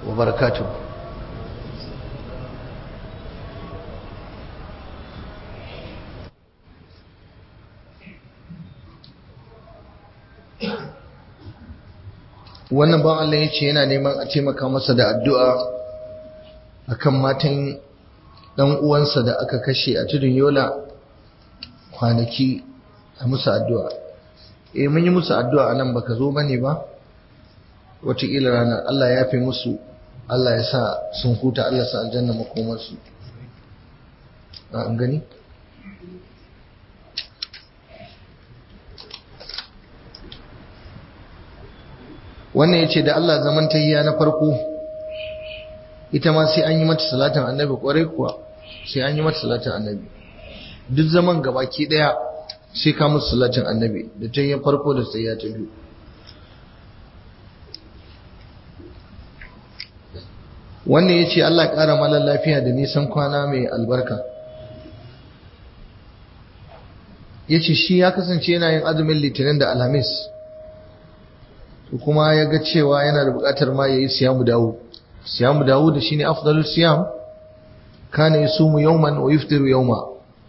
وبركاته wannan ban Allah ya ce yana neman a taimaka masa da addu'a akan matan ɗan uwansa da aka kashe a tudun yola kwanaki a musu addu'a eh mun yi musu addu'a nan baka zo bane ba wataƙila ranar Allah ya fi musu Allah ya sa sun huta Allah sa aljanna makomarsu an gani wannan ya ce da Allah zaman tahiya na farko ita ma sai an yi mata salatin annabi kwarai kuwa sai an yi mata salatin annabi duk zaman gabaki daya sai ka musu salatin annabi da tahiya farko da tahiya ta biyu wannan ya ce Allah ƙara malar lafiya da nisan kwana mai albarka ya ce shi ya kasance yana yin azumin litinin da alhamis kuma ya ga cewa yana da buƙatar ma ya yi siyamu dawo siyamu dawo da shi ne afdalul siyam kana ya sumu yauman wa yuftiru yauma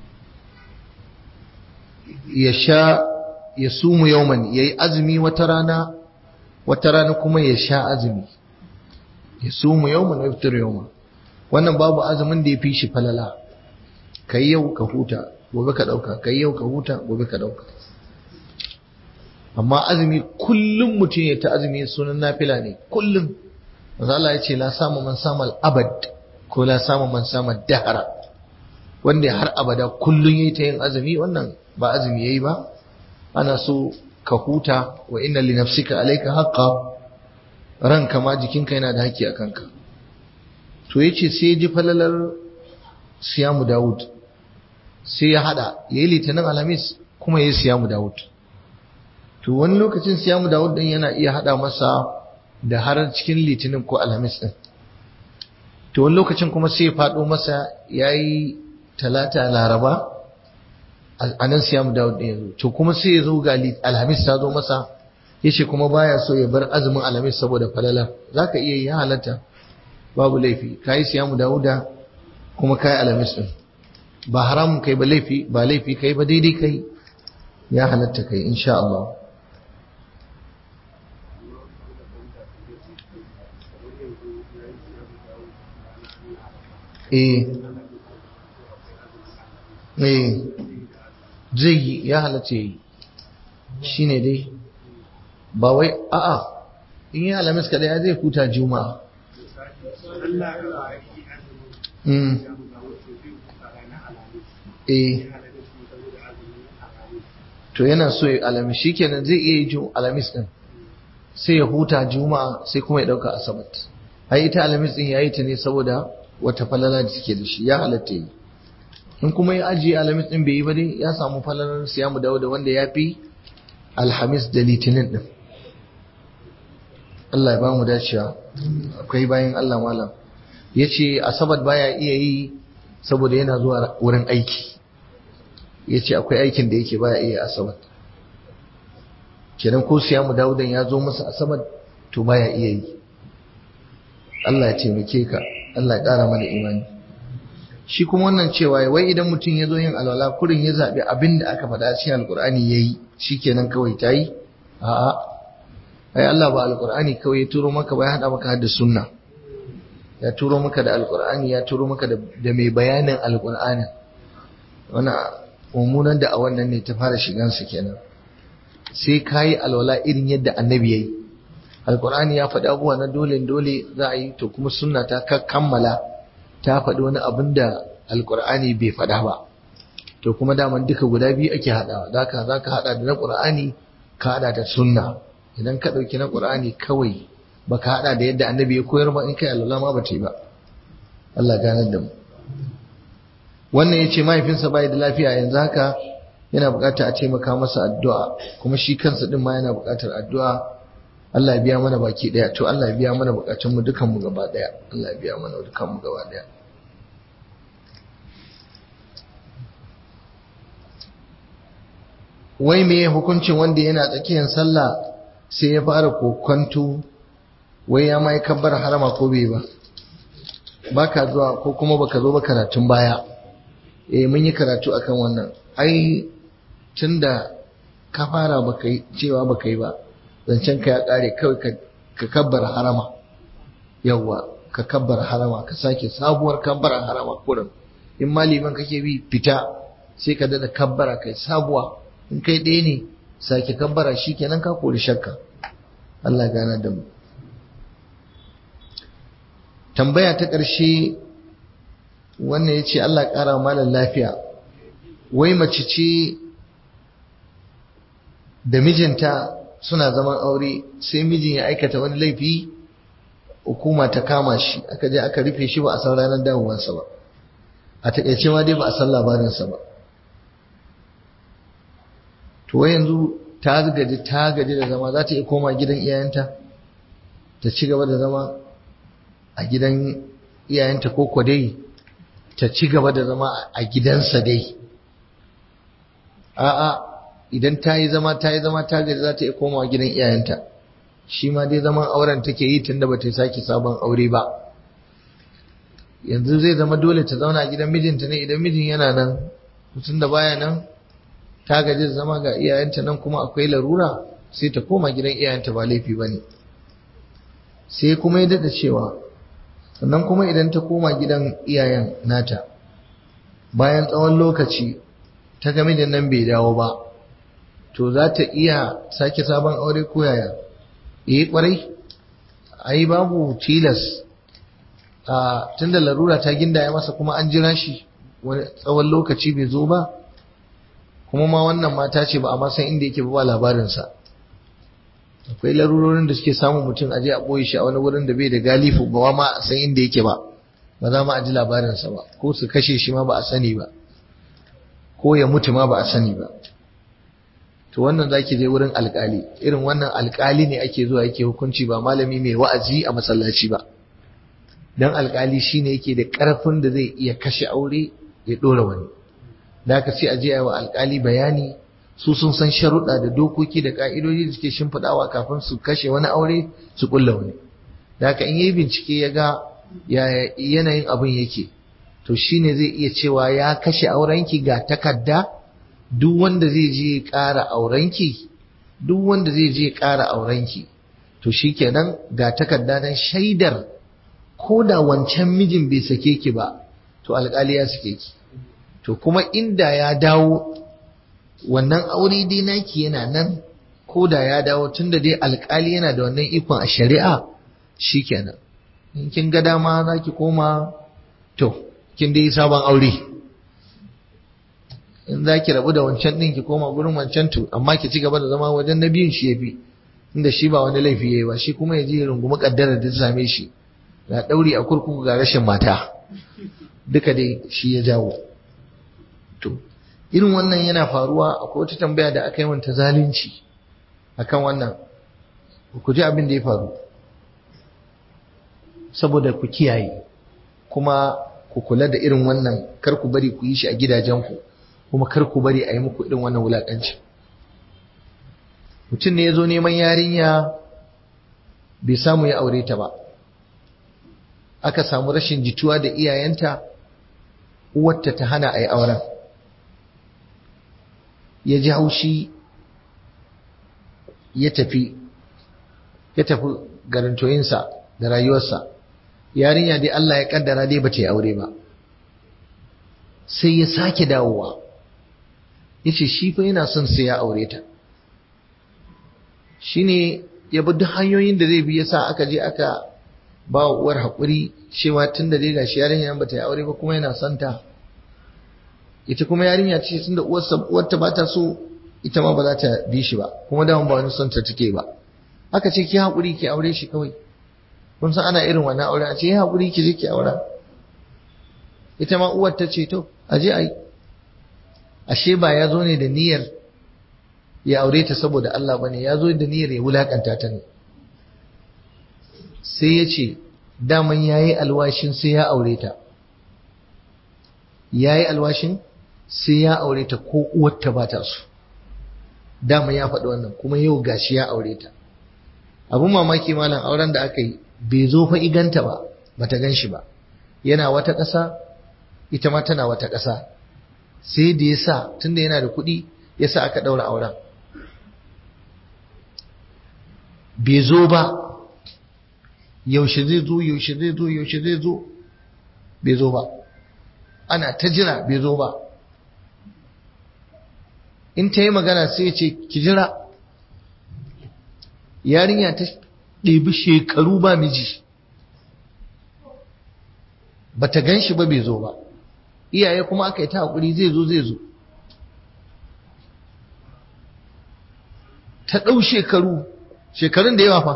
ya sha ya sumu yauman ya yi azumi wata rana wata rana kuma ya sha azumi ya sumu yawman wa yaftir yawma wannan babu azumin da ya fi shi falala kai yau ka huta gobe ka dauka kai yau ka huta gobe ka dauka amma azumi kullum mutum ya ta azumi sunan nafila ne kullum manzo Allah ya ce la samu man sama al-abad ko la samu man sama dahara wanda har abada kullum yayi ta yin azumi wannan ba azumi yayi ba ana so ka huta wa inna li nafsika alayka haqqan ranka ma jikinka yana da haƙƙi a kanka to yace sai ji falalar siyamu Dawud sai ya hada yayi litinin alhamis kuma yayi siyamu Dawud to wani lokacin siyamu Dawud din yana iya hada masa da har cikin litinin ko alhamis din to wani lokacin kuma sai ya fado masa yayi talata laraba a nan siyamu Dawud din yazo to kuma sai ya zo ga alhamis ta zo masa yace kuma baya so ya bar azumin alamis saboda falala zaka iya yi halatta babu laifi kai siyamu dauda kuma kai alamis din ba haramun kai ba laifi ba laifi kai ba daidai kai ya halatta kai insha Allah eh eh zai yi ya halatta yi shine dai ba wai a'a in yi alamis kada ya zai huta juma'a eh to yana so ya alamis shi kenan zai iya yi alamis din sai ya huta juma'a sai kuma ya dauka asabat ai ita alamis din yayi ta ne saboda wata falala da take da shi ya halatta yi in kuma ya ajiye alamis din bai yi ba dai ya samu falalar siyamu dawo da wanda ya fi alhamis da litinin din Allah ya ba mu dacewa akwai bayan Allah malam ya ce asabar baya iya yi saboda yana zuwa wurin aiki ya ce akwai aikin da yake baya iya asabar kenan ko siya mu dawudan ya zo masa asabar to baya iya yi Allah ya taimake ka Allah ya ƙara mana imani shi kuma wannan cewa wai idan mutum ya zo yin alwala kurin ya zaɓi abin da aka faɗa cikin alkur'ani ya yi shi kenan kawai ta yi a'a ai Allah ba alqur'ani kawai ya turo maka ba ya hada maka da sunna ya turo maka da alqur'ani ya turo maka da mai bayanin alqur'ani wannan mummunan da a wannan ne ta fara shigan su kenan sai kai alwala irin yadda annabi yayi alqur'ani ya faɗi abubuwa na dole dole za a yi to kuma sunna ta kammala ta faɗi wani abin da alqur'ani bai faɗa ba to kuma daman duka guda biyu ake haɗawa zaka zaka haɗa da na qur'ani ka haɗa da sunna idan ka ɗauki na ƙur'ani kawai ba ka haɗa da yadda annabi ya koyar ba in kai alwala ma ba ta yi ba Allah ganar da mu wannan ya ce mahaifinsa bai da lafiya yanzu haka yana buƙatar a taimaka masa addu'a kuma shi kansa ɗin ma yana buƙatar addu'a Allah ya biya mana baki ɗaya to Allah ya biya mana buƙatun mu dukan mu gaba ɗaya Allah ya biya mana dukan mu gaba ɗaya wai me hukuncin wanda yana tsakiyar sallah sai ya fara kokwanto wai ya ma yi kabbar harama ko bai ba baka zuwa ko kuma baka zo ba karatun baya eh mun yi karatu akan wannan ai tunda ka fara baka yi cewa baka yi ba zancen ka ya kare kawai ka kabbar harama yawwa ka kabbar harama ka sake sabuwar kabbar harama kurin in ma liman kake bi fita sai ka dada kabbara kai sabuwa in kai ɗaya ne sake kabbara shikenan ka kori shakka Allah gana da mu tambaya ta ƙarshe wannan ya ce Allah ƙara malar lafiya wai mace ce da mijinta suna zaman aure sai mijin ya aikata wani laifi hukuma ta kama shi aka je aka rufe shi ba a san ranar dawowarsa ba a taƙaice ma dai ba a san labarinsa ba to wai yanzu ta gaji ta gaji da zama za ta iya koma gidan iyayenta ta ci gaba da zama a gidan iyayenta ko ko dai ta ci gaba da zama a gidansa dai a'a idan ta yi zama ta yi zama ta gaji za ta iya komawa gidan iyayenta shi ma dai zaman auren take yi tunda ba ta sake sabon aure ba yanzu zai zama dole ta zauna a gidan mijinta ne idan mijin yana nan mutum da baya nan ta gaji da zama ga iyayenta nan kuma akwai larura sai ta koma gidan iyayenta ba laifi ba ne sai kuma ya daɗa cewa sannan kuma idan ta koma gidan iyayen nata bayan tsawon lokaci ta ga mijin nan bai dawo ba to za ta iya sake sabon aure ko yaya eh kwarai ai babu tilas a tunda larura ta gindaya masa kuma an jira shi wani tsawon lokaci bai zo ba kuma ma wannan mata ce ba a ma san inda yake ba labarinsa akwai larurorin da suke samun mutum aje a ɓoye shi a wani wurin da bai da galifu ba ma a san inda yake ba ba za ma a ji labarinsa ba ko su kashe shi ma ba a sani ba ko ya mutu ma ba a sani ba to wannan zaki je wurin alkali irin wannan alkali ne ake zuwa yake hukunci ba malami mai wa'azi a masallaci ba dan alkali shine yake da karfin da zai iya kashe aure ya dora wani da aka ce a je wa alkali bayani su sun san sharuɗa da dokoki da ka'idoji da suke shimfiɗawa kafin su kashe wani aure su kulla wani da haka in yi bincike ya ga yanayin abin yake to shine zai iya cewa ya kashe aurenki ga takarda duk wanda zai je ƙara aurenki duk wanda zai je ƙara aurenki to shikenan ga takarda nan shaidar ko da wancan mijin bai sake ki ba to alƙali ya sake ki to kuma inda ya dawo wannan aure dai naki yana nan ko da ya dawo tunda dai alƙali yana da wannan ikon a shari'a shikenan in kin ga dama za ki koma to kin dai sabon aure in za ki rabu da wancan ɗin ki koma gurin wancan to amma ki ci gaba da zama wajen na biyun shi ya fi inda shi ba wani laifi ya yi ba shi kuma ya ji rungumi ƙaddara da ta same shi ga ɗauri a kurkuku ga rashin mata duka dai shi ya jawo to irin wannan yana faruwa akwai wata tambaya da aka yi wanta zalunci akan wannan ku ji abin da ya faru saboda ku kiyaye kuma ku kula da irin wannan kar ku bari ku yi shi a gidajenku kuma kar ku bari a yi muku irin wannan wulaƙanci mutum ne ya zo neman yarinya bai samu ya aure ta ba aka samu rashin jituwa da iyayenta uwarta ta hana a yi auren ya ji haushi ya tafi ya tafi garantoyinsa da rayuwarsa yarinya dai Allah ya kaddara dai bata yi aure ba sai ya sake dawowa yace shi fa yana son sai ya aure ta shine ya bi duk hanyoyin da zai bi yasa aka je aka ba wa uwar haƙuri cewa tun da dai gashi yarinya bata yi aure ba kuma yana son ta ita kuma yarinya ce tun da uwarta ba ta so ita ma ba za ta bi shi ba kuma dama ba wani son ta take ba aka ce ki haƙuri ki aure shi kawai kun san ana irin wannan aure a ce ya haƙuri ki je ki aura ita ma uwar ta ce to a je a yi ashe ba ya zo ne da niyyar ya aure ta saboda Allah ba ne ya zo da niyyar ya wulakanta ta ne sai ya ce daman ya yi alwashin sai ya aure ta ya yi alwashin sai ya aure ta ko uwarta ba ta so dama ya faɗi wannan kuma yau gashi ya aure ta abun mamaki malam auren da aka yi bai zo fa iganta ba bata gan shi ba yana wata ƙasa ita ma tana wata ƙasa sai da ya sa tunda yana da kuɗi ya sa aka ɗaura auren bai zo ba yaushe zai zo yaushe zai zo yaushe zai zo bai zo ba ana ta jira bai zo ba in ta yi magana sai ya ce ki jira yarinya ta ɗebi shekaru ba miji ba ta gan shi ba bai zo ba iyaye kuma aka yi ta haƙuri zai zo zai zo ta ɗau shekaru shekarun da yawa fa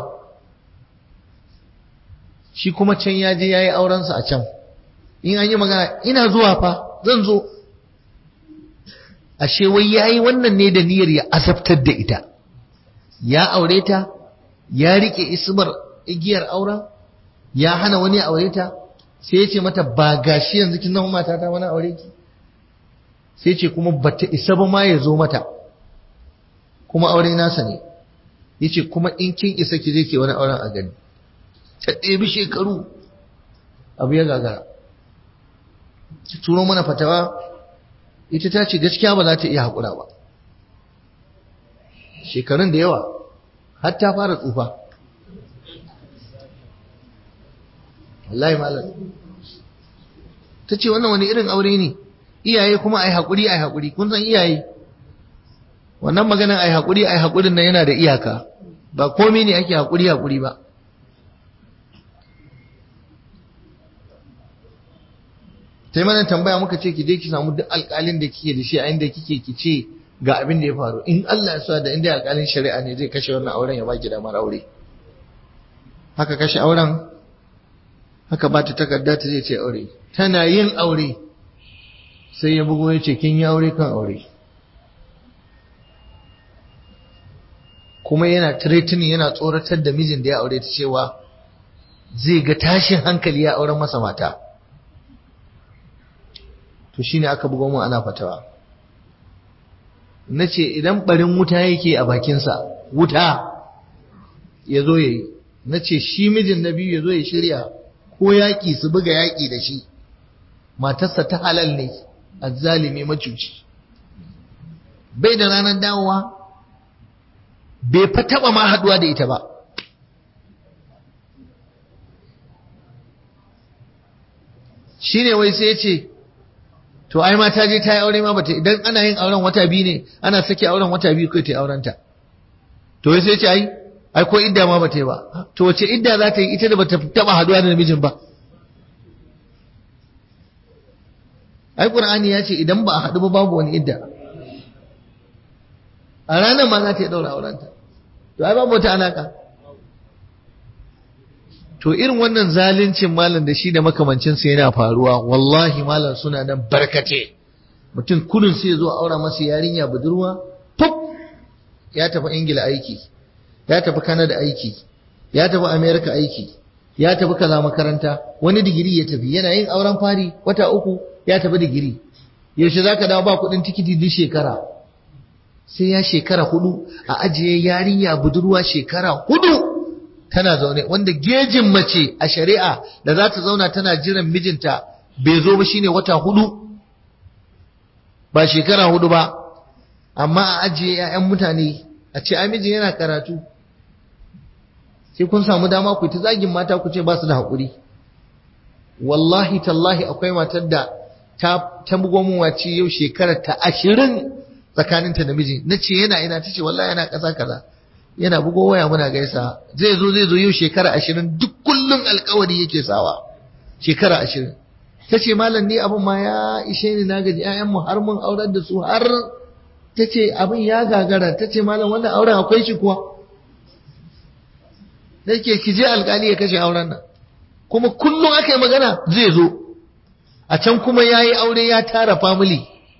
shi kuma can ya je ya yi aurensa a can in an yi magana ina zuwa fa zan zo ashe wai ya yi wannan ne da niyyar ya asabtar da ita ya aure ta ya rike ismar igiyar auren ya hana wani aure ta sai ya ce mata ba gashi yanzu kin zama mata ta wani aure ki sai ce kuma bata isa ba ma ya zo mata kuma aure nasa ne yace kuma in kin isa ki je ki wani auren a gani ta ɗebi shekaru abu ya gagara turo mana fatawa ita ta ce gaskiya ba za ta iya haƙura ba shekarun da yawa har ta fara tsufa wallahi malam ta ce wannan wani irin aure ne iyaye kuma ai haƙuri ai haƙuri kun san iyaye wannan maganin ai haƙuri ai haƙurin nan yana da iyaka ba komai ne ake haƙuri haƙuri ba sai mana tambaya muka ce ki je ki samu duk alƙalin da kike da shi a inda kike ki ce ga abin da ya faru in Allah ya sa da inda alƙalin shari'a ne zai kashe wannan auren ya baki damar aure haka kashe auren haka ba ta takarda ta zai ce aure tana yin aure sai ya bugo ya ce kin yi aure kan aure kuma yana threatening yana tsoratar da mijin da ya aure ta cewa zai ga tashin hankali ya auren masa mata to shine aka bugo mu ana fatawa nace idan barin wuta yake a bakinsa wuta ya zo yayi nace shi mijin na biyu ya zo ya shirya ko yaƙi su buga yaƙi da shi matarsa ta halal ne azzalimi macuci bai da ranar dawowa bai fa taɓa ma haɗuwa da ita ba shi ne wai sai ce to ai ma ta je ta yi aure ma bata idan ana yin auren wata biyu ne ana sake auren wata biyu kai ta yi aurenta to wai sai ce ai ai ko idda ma bata yi ba to wace idda za ta yi ita da bata taba haduwa da namijin ba ai qur'ani ya ce idan ba a hadu ba babu wani idda a ranar ma za ta yi daura aurenta to ai babu wata alaka to irin wannan zaluncin malam da shi da makamancinsa yana faruwa wallahi malam suna nan barkate mutum kudin sai ya zo aura masa yarinya budurwa pop ya tafi ingila aiki ya tafi Canada aiki ya tafi America aiki ya tafi kaza makaranta wani digiri ya tafi yana yin auren fari wata uku ya tafi digiri yaushe zaka dawo ba kudin tikiti duk shekara sai ya shekara hudu a ajiye yarinya budurwa shekara hudu tana zaune wanda gejin mace a shari'a da za ta zauna tana jiran mijinta bai zo ba shine wata hudu ba shekara hudu ba amma a ajiye 'ya'yan mutane a ce ai mijin yana karatu sai kun samu dama ku ta zagin mata ku ce ba su da haƙuri wallahi tallahi akwai matar da ta ta bugo mun wace yau shekarar ta ashirin tsakaninta da miji na ce yana ina ta ce wallahi yana ƙasa kaza yana bugo waya muna gaisa zai zo zai zo yau shekara ashirin duk kullum alkawari yake sawa shekara ashirin ta ce malam ni abin ma ya ishe ni na gaji 'ya'yanmu har mun aurar da su har ta ce abin ya gagara ta ce malam wannan auren akwai shi kuwa da ke ki je alkali ya kashe auren nan kuma kullum aka yi magana zai zo a can kuma ya yi aure ya tara family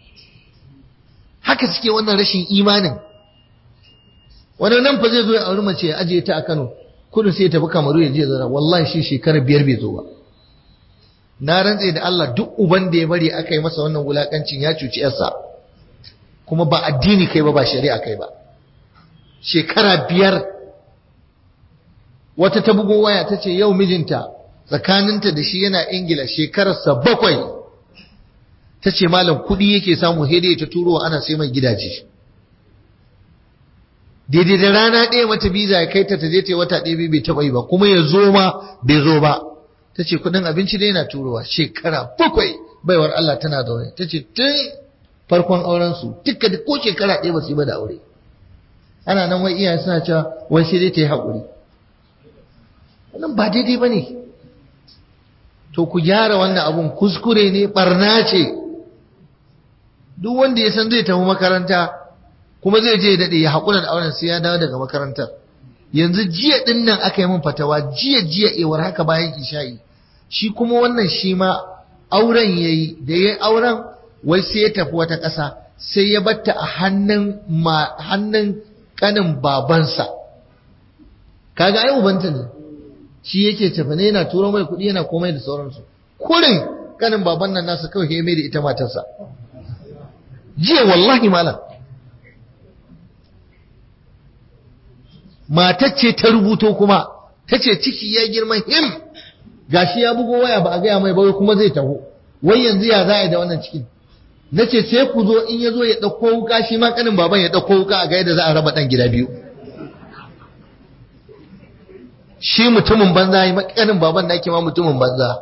haka suke wannan rashin imanin wani nan fa zai zo ya auri mace ya ajiye ta a kano kudu sai ya tafi kamaru ya je zara wallahi shi shekara biyar bai zo ba na rantse da Allah duk uban da ya bari aka yi masa wannan wulakancin ya cuci yarsa kuma ba addini kai ba ba shari'a kai ba shekara biyar wata ta bugo waya ta ce yau mijinta tsakaninta da shi yana ingila shekararsa bakwai ta ce malam kuɗi yake samu hede ta turo ana sai mai gidaje daidai da rana ɗaya mata biza ya kai ta ta je ta wata ɗaya bai taɓa yi ba kuma ya zo ma bai zo ba ta ce kuɗin abinci dai yana turowa shekara bakwai baiwar Allah tana zaune ta ce tun farkon aurensu duka da ko shekara ɗaya ba su yi ba da aure ana nan wai iyaye suna cewa wai sai dai ta yi haƙuri wannan ba daidai ba ne to ku gyara wannan abun kuskure ne barna ce duk wanda ya san zai tafi makaranta kuma zai je daɗe ya haƙura da auren sai ya dawo daga makarantar yanzu jiya ɗin nan aka yi min fatawa jiya jiya ewar haka bayan isha'i shi kuma wannan shi ma auren ya yi da ya yi auren wai sai ya tafi wata ƙasa sai ya batta a hannun hannun ƙanin babansa kaga ai ubanta ne shi yake tafi ne yana turo mai kuɗi yana komai da sauransu kurin ƙanin baban nan nasa kawai ya mai da ita matarsa jiya wallahi malam matar ce ta rubuto kuma ta ce ciki ya girma him gashi ya bugo waya ba a gaya mai ba kuma zai taho wai yanzu ya za a yi da wannan cikin na ce sai ku zo in ya zo ya ɗauko wuka shi ma ƙanin baban ya ɗauko wuka a ga yadda za a raba ɗan gida biyu shi mutumin banza ya ƙanin baban da ake ma mutumin banza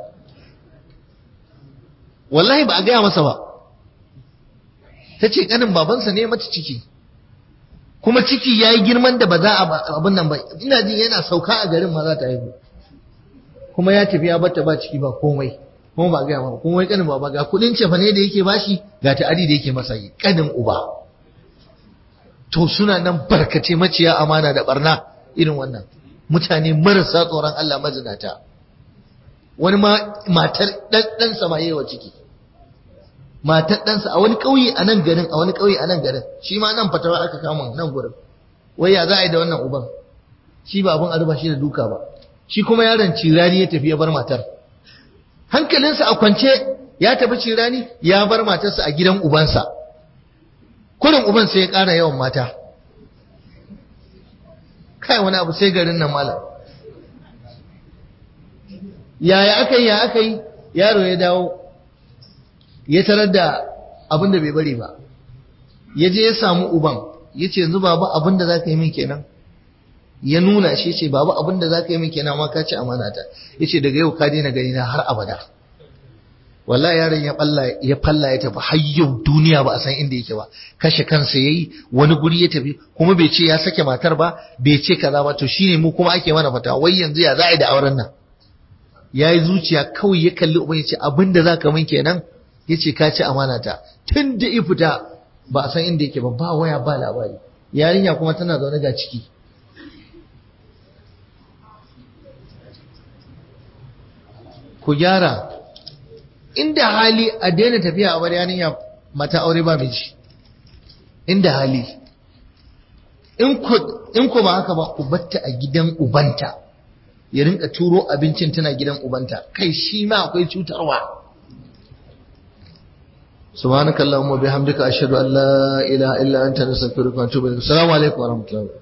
wallahi ba a gaya masa ba ta ce ƙanin babansa ne mata ciki kuma ciki ya yi girman da ba za a abin nan ba ina jin yana sauka a garin ma za ta haihu kuma ya tafi ya bata ba ciki ba komai kuma ba gaya ba kuma wai kanin baba ga kudin cefa ne da yake bashi ga ta'adi da yake masa yi kanin uba to suna nan barkace maciya amana da barna irin wannan mutane marasa tsoron Allah mazinata wani ma matar dan dan sama yawa ciki matar ɗansa a wani ƙauye a nan garin a wani ƙauye a nan garin shi ma nan fatawa aka kama nan gurin wai ya za a yi da wannan uban shi ba abin arba shi da duka ba shi kuma yaron cirani ya tafi ya bar matar hankalinsa a kwance ya tafi cirani ya bar matarsa a gidan ubansa kurin uban sai ya ƙara yawan mata kai wani abu sai garin nan malam yaya aka yi ya aka yi yaro ya dawo ya tarar da abin da bai bari ba ya je ya samu uban ya ce yanzu babu abin da za ka yi min kenan ya nuna shi ce babu abin da za ka yi min kenan ma ka ci amanata ya ce daga yau ka daina gani na har abada wallahi yaron ya falla ya falla ya tafi har yau duniya ba a san inda yake ba kashe kansa yayi wani guri ya tafi kuma bai ce ya sake matar ba bai ce kaza ba to shine mu kuma ake mana fata wai yanzu ya za a yi da auren nan yayi zuciya kawai ya kalli uban ya ce abin da za ka min kenan ya ce ka ci amanata tun da ifita ba a san inda yake ba ba waya ba labari yarinya kuma tana zaune ga ciki ku gyara inda hali a daina tafiya a bar yarinya mata aure ba miji inda hali in ku ba haka ba ku batta a gidan ubanta ya rinka turo abincin tana gidan ubanta kai shi ma akwai cutarwa سبحانك اللهم وبحمدك أشهد أن لا إله إلا أنت نستغفرك ونتوب إليك السلام عليكم ورحمة الله